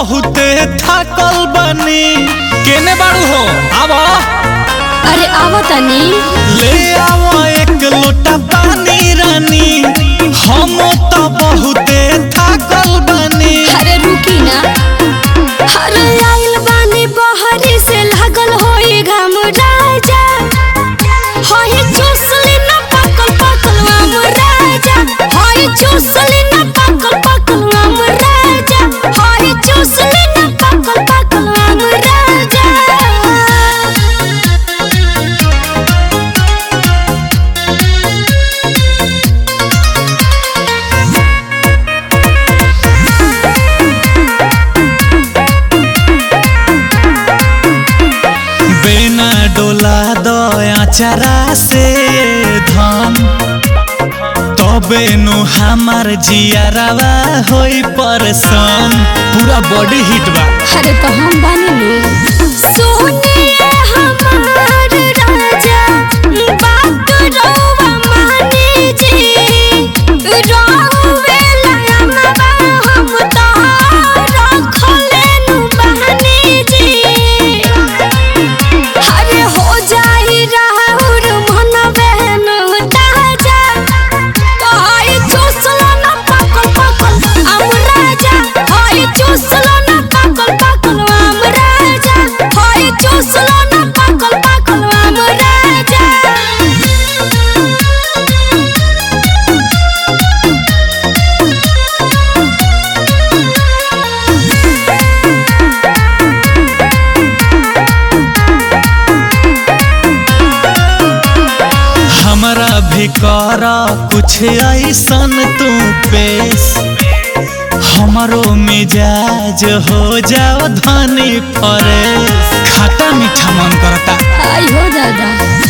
बहुते थकल बनी केने बाड़ू हो आवा अरे आवा तनी ले आवा एक लोटा पानी रानी हम तो बहुते थकल बनी अरे रुकी ना अरे आइल बानी बहरी से लागल होई घाम राजा होई चूसली ना पकल पकल आम राजा होई चूसली ना पकल पकल आम राजा होई चूसली ना पकल पकल आम राजा बिना डोला दया चरा से धन तबे नु हमार जियारवा होई परसन पूरा बॉडी हिट बा अरे तो हम बानी नु सोनिए हमार राजा बात रोवा माने जी रोवे लयनवा हम तो रखले नु बहने जी अरे हो जाई राहुर मन बहन ताजा हाय चूसलो ना पकल पकल आम राजा हाय चूसलो ना पकल पकल आम राजा हाय चूसलो ना पकल पकल आम राजा हमरा भी कर कुछ ऐसन तू पेश हमारो मिजाज हो जाओ धनी फरेश खट्टा मीठा मन करता आई हो दादा